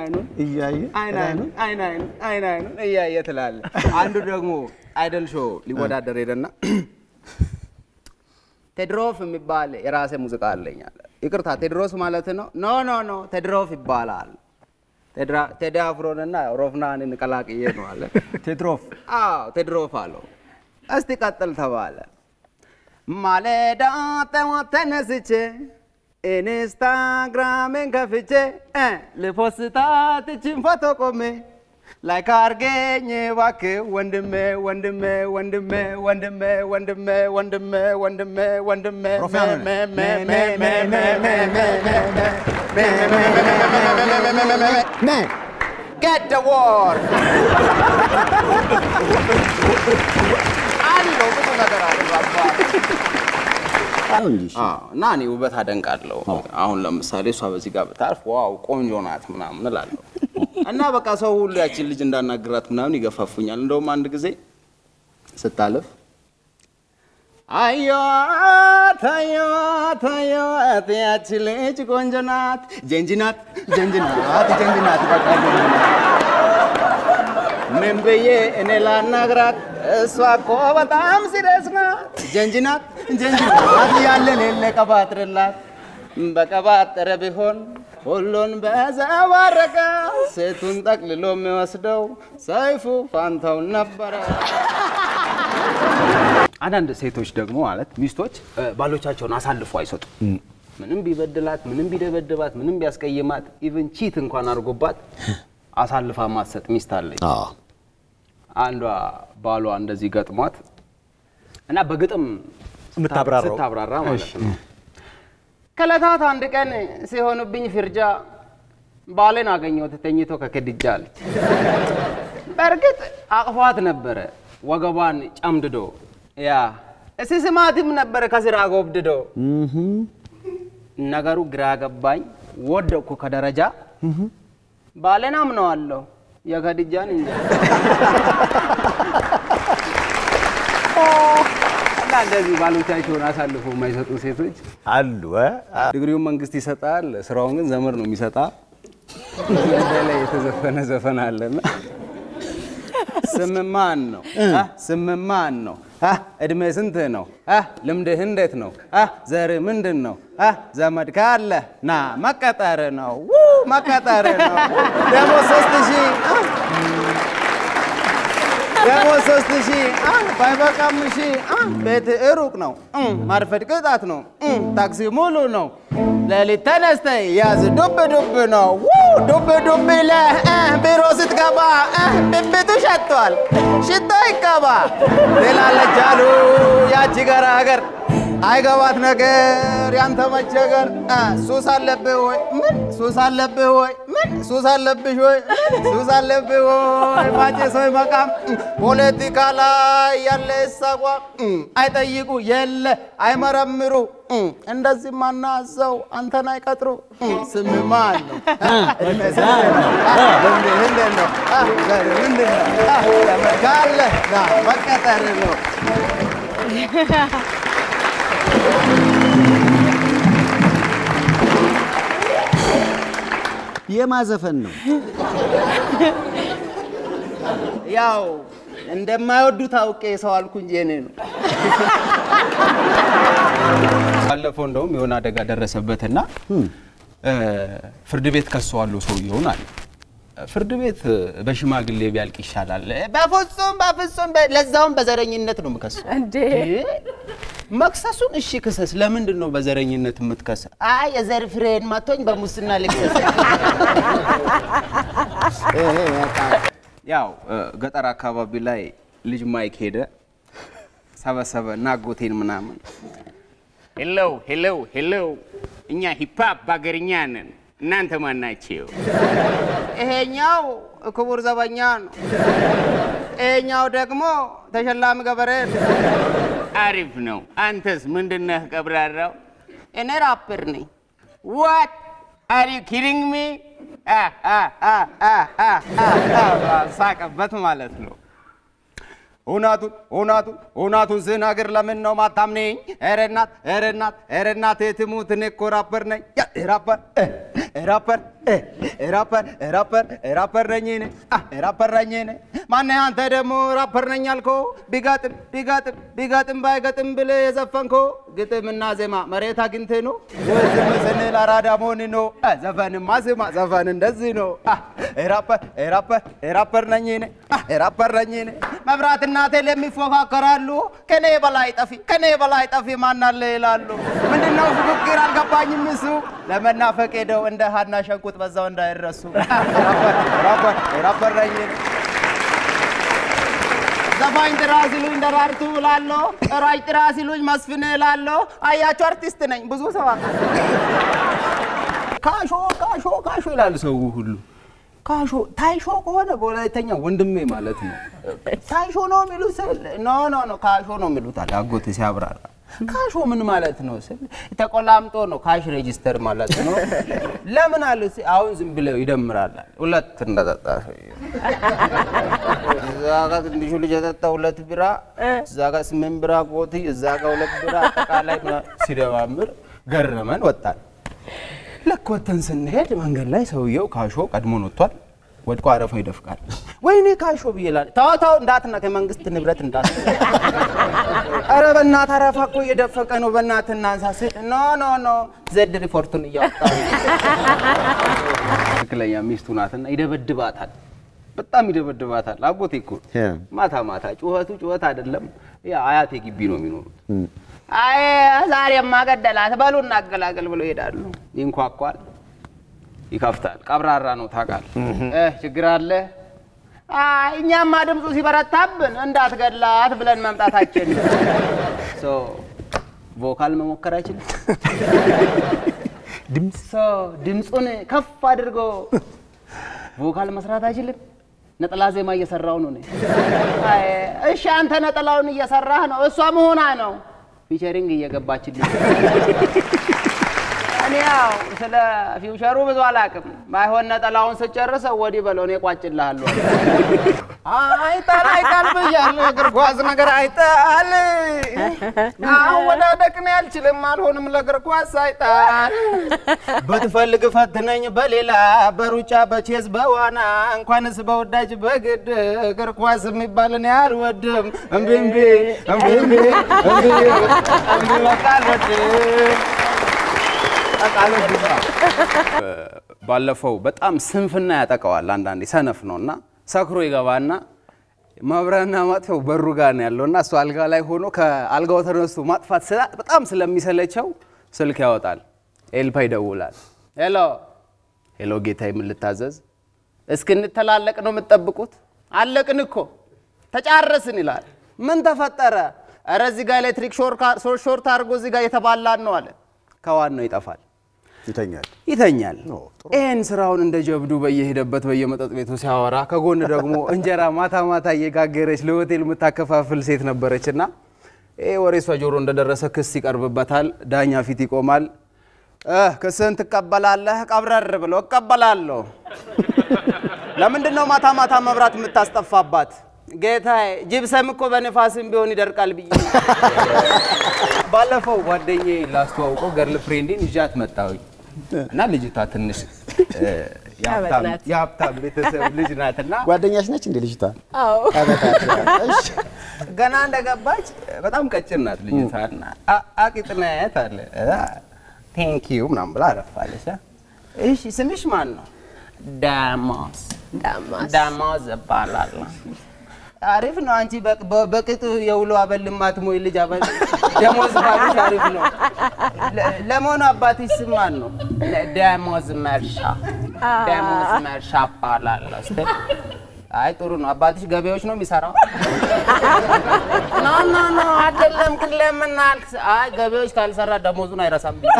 አይኑን እያየ አይን አይኑን አይን አይኑን አይን አይኑን እያየ ትላለህ። አንዱ ደግሞ አይደል ሾው ሊወዳደር ሄደና ቴድሮፍ የሚባል የራሴ ሙዚቃ አለኝ አለ። ይቅርታ ቴድሮስ ማለት ነው? ኖ ኖ ኖ ቴድሮፍ ይባላል። ቴድራ- ቴዲ አፍሮንና ሮፍናንን ቀላቅዬ ነው አለ። ቴድሮፍ አዎ ቴድሮፍ አለው። እስቲ ቀጥል ተባለ። ማለዳ ጠዋት ተነስቼ ኢንስታግራሜን ከፍቼ እ ልፖስታት እችን ፎቶ ቆሜ ላይክ አርገኝ እባክህ ወንድሜ ወንድሜ ወንድሜ ወንድሜ ወንድሜ ወንድሜ ወንድሜ ወንድሜ ሮፍናን ሆነ። መ- መ- መ- መ- መ- መ- መ- መ- መ- ነ Get the war! አለው ብዙ ነገር አለ ባባ። አሁን እንጂ አዎ፣ እና እኔ ውበት አደንቃለሁ። አሁን ለምሳሌ እሷ በዚህ ጋር ብታልፍ ዋው ቆንጆ ናት ምናምን እላለሁ። እና በቃ ሰው ሁሉ ያችን ልጅ እንዳናግራት ምናምን ይገፋፉኛል። እንደውም አንድ ጊዜ ስታልፍ አየዋት አየዋት አየዋት ያቺ ልጅ ቆንጆ ናት፣ ጀንጅ ናት፣ ጀንጅ ናት፣ ጀንጅ ናት። በቃ ጀንጅ ናት። ምን ብዬ እኔ ላናግራት? እሷ እኮ በጣም ሲሪየስ ናት። ጀንጅ ናት፣ ጀንጅ ናት ያለ ሌለ ቀባጥርላት በቀባጠረ ቢሆን ሁሉን በዘባረቀ ሴቱን ጠቅልሎ የሚወስደው ሰይፉ ፋንታውን ነበረ። አንዳንድ ሴቶች ደግሞ ማለት ሚስቶች እ፣ ባሎቻቸውን አሳልፎ አይሰጡም። ምንም ቢበድላት፣ ምንም ቢደበድባት፣ ምንም ቢያስቀይማት ኢቭን ቺት እንኳን አድርጎባት አሳልፋ ማትሰጥ ሚስት አለች። አንዷ ባሏ እንደዚህ ገጥሟት እና በግጥም የምታብራራው? ስታብራራ ማለት ነው። ከዕለታት አንድ ቀን ሲሆንብኝ ፍርጃ ባሌን አገኘሁት ተኝቶ ከክድጃ አለች። በእርግጥ አቅፏት ነበረ ወገቧን ጨምድዶ ያ ሲስማትም ነበረ ከስራ ጎብድዶ ነገሩ ግራ ገባኝ ወደቅኩ ከደረጃ ባሌን አምነዋለሁ የከድጃን እንጃ እና እንደዚህ ባሎቻቸውን አሳልፎ የማይሰጡ ሴቶች አሉ እ? ዲግሪውን መንግስት ይሰጣል፣ ስራውን ግን ዘመድ ነው የሚሰጣ። ላይ የተዘፈነ ዘፈን አለና ስም ማን ነው? አ? ስም ማን ነው? አ? እድሜ ስንት ነው? አ? ልምድህ እንዴት ነው? አ? ዘር ምንድን ነው? አ? ዘመድ ካለ ና መቀጠር ነው ው መቀጠር ነው ደግሞ ሶስት ሺህ አ? ደግሞ ሶስት ሺህ አ? ባይበቃም ሺህ አ? ቤት ሩቅ ነው እ፣ ማርፈድ ቅጣት ነው እ፣ ታክሲ ሙሉ ነው ሌሊት ተነስተ ያዝ ዱብ ዱብ ነው ው ዱብ ዱብ ይለህ እ፣ ቢሮ ስትገባ እ፣ ብብቱ ሸቷል ሽቶ ይቀባ ትላለች አሉ ያቺ ገራገር አይገባት ነገር ያንተ መቸገር እ፣ ሱስ አለብህ ወይ ምን ሱስ አለብህ ወይ ምን ሱስ አለብሽ ወይ ምን ሱስ አለብህ ወይ ማጨስ ወይ መቃም እ፣ ፖለቲካ ላይ ያለ እሳቋ እ፣ አይጠይቁ የለ አይመረምሩ እ፣ እንደዚህ ማናዘው አንተን አይቀጥሩ እ፣ ስም ማን ነው እ፣ እድሜ ስንት ነው እ፣ ልምድህ እንዴት ነው እ፣ ዘር ምንድን ነው እ፣ ዘመድ ካለ ና መቀጠር ነው የማዘፈን ነው። ያው እንደማይወዱት አውቄ ሰው አልኩ እንጂ እኔ ነው። ባለፈው እንደውም የሆነ አደጋ ደረሰበትና እ፣ ፍርድ ቤት ከሰዋለሁ ሰውየውን አለ። ፍርድ ቤት በሽማግሌ ቢያልቅ ይሻላል። በፍጹም በፍጹም፣ በ- ለዛውም በዘረኝነት ነው የምከሰው። እንዴ መክሰሱን እሺ ክሰስ። ለምንድን ነው በዘረኝነት የምትከሰ? አይ የዘር ፍሬን መቶኝ በሙስና ልክሰስ። ያው እ፣ ገጠር አካባቢ ላይ ልጅ ማይክ ሄደ ሰበሰበ እና አጎቴን ምናምን ሄሎ ሄሎ ሄሎ፣ እኛ ሂፓፕ በአገርኛ ነን፣ እናንተ ማን ናቸው? ይሄኛው ክቡር ዘበኛ ነው፣ ይሄኛው ደግሞ ተሸላሚ ገበሬ ነው። አሪፍ ነው። አንተስ ምንድነህ ቀብራራው? እኔ ራፐር ነኝ። ዋት አር ዩ ኪዲንግ ሚ? ሳቀበት ማለት ነው። እውነቱን እውነቱን እውነቱን ስናገር ለምን ነው ማታምነኝ? ኧረ እናት ኧረ እናት ኧረ እናት የትሙት እኔ እኮ ራፐር ነኝ። ያ ራፐር እ፣ ራፐር ራፐር ራፐር ራፐር ነኝ እኔ አ ራፐር ነኝ እኔ ማነህ አንተ ደግሞ ራፐር ነኝ አልከው ቢጋጥም ቢጋጥም ቢጋጥም ባይገጥም ብለህ የዘፈንከው ግጥምና ዜማ መሬት አግኝተህ ነው ወይ ዝም ስንል አራዳ መሆን ነው አ ዘፈንማ ስማ ዘፈን እንደዚህ ነው አ ራፐር ራፐር ራፐር ነኝ እኔ አ ራፐር ነኝ እኔ መብራትና ቴሌ የሚፎካከራሉ ከኔ በላይ ጠፊ ከኔ በላይ ጠፊ ማናለ ይላሉ ምንድነው ፉክክር አልገባኝም እሱ ለመናፈቅ ሄደው እንደ ሀና ሸንቁጥ በዛው እንዳይረሱ ራፐር ራፐር ነኝ እኔ ዘፋኝ ጥራ ሲሉኝ ደራርቱ እላለሁ። ሯጭ ጥራ ሲሉኝ መስፍን እላለሁ። አያችሁ አርቲስት ነኝ። ብዙ ሰው አውቃለሁ። ካሾ ካሾ ካሾ ይላል ሰው ሁሉ። ካሾ ታይሾ ከሆነ በወላይተኛ ወንድሜ ማለት ነው። ታይሾ ነው የሚሉት ስል ኖ ኖ ኖ ካሾ ነው የሚሉት አለ አጎቴ ሲያብራራ። ካሾ ምን ማለት ነው ስል ተቆላምጦ ነው ካሽ ሬጂስተር ማለት ነው። ለምን አለ ሲ- አሁን ዝም ብለው ይደምራል አለ። ሁለት እንደጠጣ ሰውዬው እዛ ጋር ትንሹ ልጅ የጠጣ ሁለት ቢራ፣ እዛ ጋር ስምንት ቢራ ጎቲ፣ እዛ ጋር ሁለት ቢራ አጠቃላይ ምናምን ሲደማምር ገረመን ወጣን። ልክ ወተን ስንሄድ መንገድ ላይ ሰውየው ካሾ ቀድሞን ወጥቷል። ወድቆ አረፋ ይደፍቃል። ወይኔ ካሾ ብዬ እላለሁ። ተው ተው እንዳትነካ የመንግስት ንብረት እንዳት ኧረ በእናትህ አረፋ እኮ እየደፈቀ ነው፣ በእናትህ እናንሳ ስል ኖ ኖ ኖ ዘድ ሪፖርቱን እያወጣ ነው። ትክክለኛ ሚስቱ ናትና ይደበድባታል። በጣም ይደበድባታል። አጎቴ እኮ ማታ ማታ ጩኸቱ ጩኸት አይደለም። ያ አያቴ ግቢ ነው የሚኖሩት። አይ ዛሬማ ገደላት በሉ እናገላገል ብሎ ይሄዳሉ። ይንኳኳል፣ ይከፍታል። ቀብራራ ነው ታውቃለህ። እ ችግር አለ። አይ እኛማ ድምፁ ሲበረታብን እንዳትገድላት ብለን መምጣታችን ሶ ቮካል መሞከር አይችልም። ድምፅ ድምፁን ከፍ አድርጎ ቮካል መስራት አይችልም። ነጠላ ዜማ እየሰራው ነው። እኔ አይ እሺ፣ አንተ ነጠላውን እየሰራህ ነው፣ እሷ መሆና ነው ፊቸሪንግ እየገባችልኝ። እኔ ያው ስለ ፊውቸሩ ብዙ አላውቅም። ባይሆን ነጠላውን ስጨርሰው ወዲህ በለው እኔ ቋጭልሃለሁ። አይጣል አይጣል ብያለሁ። እግር ኳስ ነገር አይጣል። አወዳደቅን አልችልም፣ አልሆንም ለእግር ኳስ አይጣል። ብትፈልግ ፈትነኝ በሌላ በሩጫ በቼዝ በዋና እንኳንስ በወዳጅ በግድ እግር ኳስ የሚባል እኔ አልወድም። እምቢ እምቢ እምቢ እምቢ እምቢ እምቢ በቃ አልወድም። ባለፈው በጣም ስንፍና ያጠቀዋል። አንዳንዴ ሰነፍ ነው እና ሰክሮ ይገባና ማብሪያና ማጥፊያው በሩ ጋር ነው ያለው እና እሱ አልጋ ላይ ሆኖ ከአልጋው ተነስቶ ማጥፋት ስላ- በጣም ስለሚሰለቸው ስልክ ያወጣል። ኤልፓ ይደውላል። ሄሎ ሄሎ፣ ጌታ ምን ልታዘዝ? እስክንተላለቅ ነው የምትጠብቁት? አለቅን እኮ ተጫረስን ይላል። ምን ተፈጠረ? ኧረ እዚህ ጋር ኤሌክትሪክ ሾርት አድርጎ እዚህ ጋር የተባላን ነው አለ። ከዋናው ይጠፋል ይተኛል። ይተኛል። ኦ፣ ጥሩ። ይህን ስራውን እንደ ጀብዱ በየሄደበት በየመጠጥ ቤቱ ሲያወራ ከጎን ደግሞ እንጀራ ማታ ማታ እየጋገረች ለሆቴል የምታከፋፍል ሴት ነበረች እና ይህ ወሬ እሷ ጆሮ እንደደረሰ ክስ ይቀርብበታል። ዳኛ ፊት ይቆማል። እ ክስህን ትቀበላለህ? ቀብረር ብሎ እቀበላለሁ። ለምንድን ነው ማታ ማታ መብራት የምታስጠፋባት? ጌታዬ ጅብሰም እኮ በንፋስም ቢሆን ይደርቃል ብዬ ባለፈው ጓደኛዬ ላስተዋውቀው ገርል ፍሬንዴን ይዣት መጣሁኝ እና ልጅቷ ትንሽ እ፣ የሀብታም- ናት። የሀብታም ቤተሰብ ልጅ ናትና ጓደኛሽ ነች እንዴ ልጅቷ? አዎ እሺ። ገና እንደገባች በጣም ቀጭን ናት ልጅቷ እና አ- አቂጥናየት አለ ቴንኪዩ ምናምን ብላ አረፋለች። እሺ ስምሽ ማን ነው? ዳሞስ ዳማስ ዳሞስ እባላለሁ። አሪፍ ነው። አንቺ በቅ- በ- በቅጡ የውሎ አበል ማትሞይ ልጅ አበል ደሞዝ ባሉሽ አሪፍ ነው። ለ- ለመሆኑ አባትሽ ስም ማን ነው? ደሞዝ መርሻ ደሞዝ መርሻ እባላለሁ ስትል አይ ጥሩ ነው። አባትሽ ገበያዎች ነው የሚሰራው? ኖ ኖ ኖ አይደለም። ግን ለምን አልክ? አይ ገበያዎች ካልሰራ ደሞዙን አይረሳም ብዬ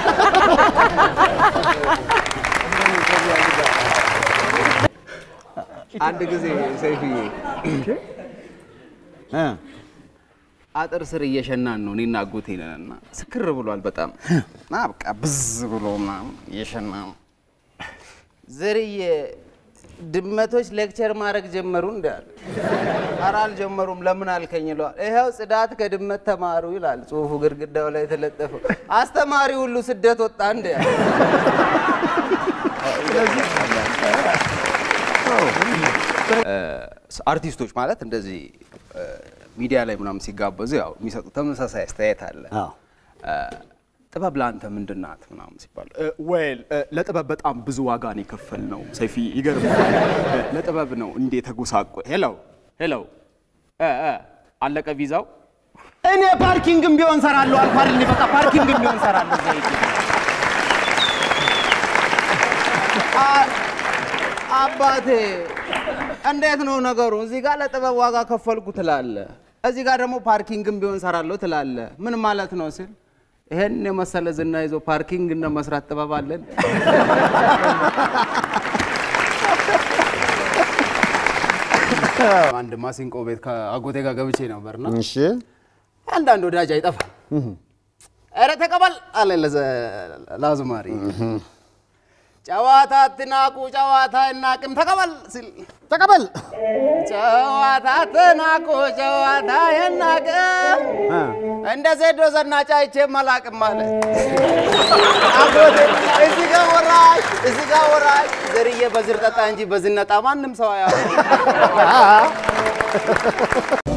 አንድ ጊዜ ሰይፍዬ እ አጥር ስር እየሸናን ነው እኔና አጎቴ ነን እና ስክር ብሏል በጣም እና በቃ ብዝ ብሎ ምናምን እየሸና ነው። ዝርዬ ድመቶች ሌክቸር ማድረግ ጀመሩ እንዳለ ኧረ አልጀመሩም ለምን አልከኝ ይለዋል። ይኸው ጽዳት ከድመት ተማሩ ይላል ጽሁፉ ግድግዳው ላይ የተለጠፈው። አስተማሪ ሁሉ ስደት ወጣ እንደ አርቲስቶች ማለት እንደዚህ እ፣ ሚዲያ ላይ ምናምን ሲጋበዙ ያው የሚሰጡት ተመሳሳይ አስተያየት አለ። አዎ። እ፣ ጥበብ ለአንተ ምንድን ናት ምናምን ሲባል ወይል ለጥበብ በጣም ብዙ ዋጋ ነው የከፈል ነው። ሰይፊ ይገርማል። እ፣ ለጥበብ ነው እንዴ ተጎሳቆ ሄሎ ሄሎ እ፣ እ፣ አለቀ ቪዛው። እኔ ፓርኪንግም ቢሆን ሰራለሁ አልኳል። እኔ በቃ ፓርኪንግም ቢሆን ሰራለሁ። ዘይት አ- አባቴ እንዴት ነው ነገሩ? እዚህ ጋር ለጥበብ ዋጋ ከፈልኩ ትላለ፣ እዚህ ጋር ደግሞ ፓርኪንግም ቢሆን ሰራለሁ ትላለ። ምን ማለት ነው ስል ይሄን የመሰለ ዝና ይዞ ፓርኪንግ እና መስራት ጥበብ አለን። አንድ ማሲንቆ ቤት ከአጎቴ ጋር ገብቼ ነበርና እሺ አንዳንድ ወዳጅ አይጠፋም። ኧረ ተቀበል አለ ለዘ- ለአዝማሪ ጨዋታ አትናቁ፣ ጨዋታ አይናቅም ተቀበል ሲል ተቀበል። ጨዋታ አትናቁ፣ ጨዋታ አይናቅም እንደ ዜዶ ዘናጭ አይቼም አላቅም አለ አጎቴ። እዚህ ጋር ወራሽ፣ እዚህ ጋር ወራሽ። ዘርዬ በዝር ጠጣ እንጂ በዝነጣ ማንም ሰው አያ